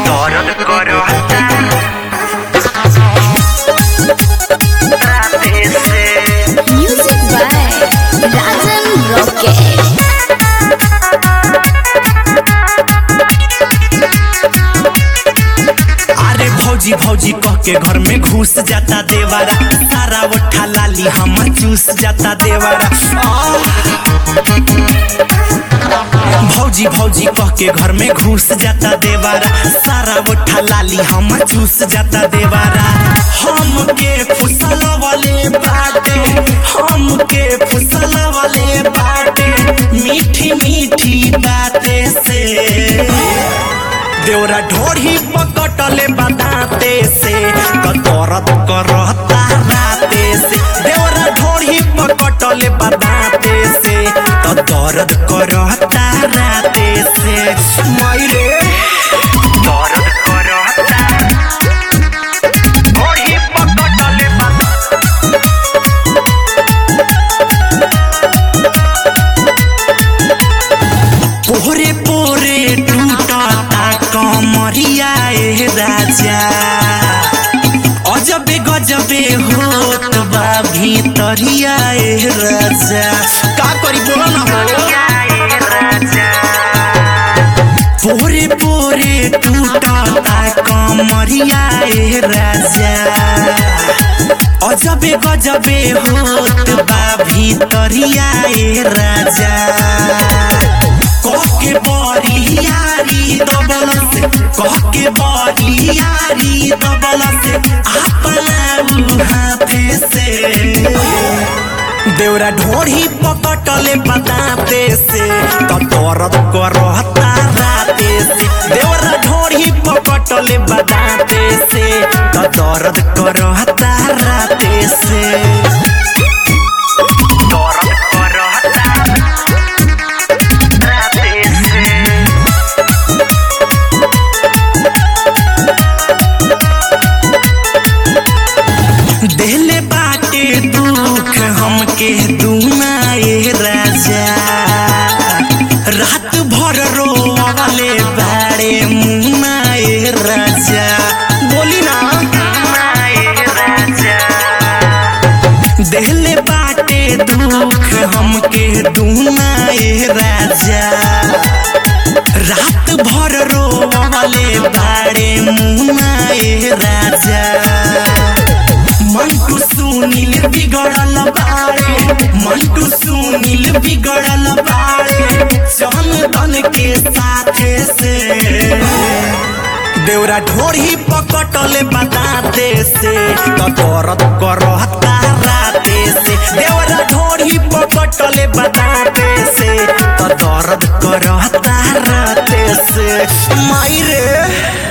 दर्द करता राते से Music by Rajan Rocket. अरे भौजी भौजी कह के घर में घुस जाता देवारा सारा उठा लाली हमर चूस जाता देवारा आह! भौजी भौजी कह के घर में घुस जाता देवारा सारा उठा लाली हमर चूस जाता देवारा हमके फुसल वाले बाटे हमके फुसल वाले बाटे मीठी मीठी बातें से देवरा ढोढ़ी पकटले बताते से कतरत करता राते से देवरा ढोढ़ी पकटले बताते से कतरत करता राते से मायरे दर्द करता ओही पकटले बा पोरे पोरे टूटता कमरिया ए राजा अजबे गजबे होत बा भीतरिया ए राजा का करी बोलो ना हो आए राजा पोरे पोरे टूटता कमरिया ए राजा अजबे गजबे होत बा भीतरिया ए राजा कहके बड़ी यारी दबल से कहके बड़ी यारी दबल से अपना हाथे से देवरा ढोढ़ी पकटले बताते से कतरत करता राते से देवरा ढोढ़ी पकटले बताते से कतरत करता राते से दर्द करता राते से देले बाटे दुख हमके दुनाए राजा रात भर रोवले बाड़े मुनाए राजा बोली ना आए राजा देले बाटे दुख हमके दुनाए राजा रात भर रोवले बाड़े मुनाए राजा मंटू सुनील बिगड़ल बाड़े मंटू सुनील बिगड़ल बाड़े चंदन के साथे से देवरा ढोढ़ी पकटले बताते से कतरत करता राते से देवरा ढोढ़ी पकटले बताते से कतरत करता राते से माई रे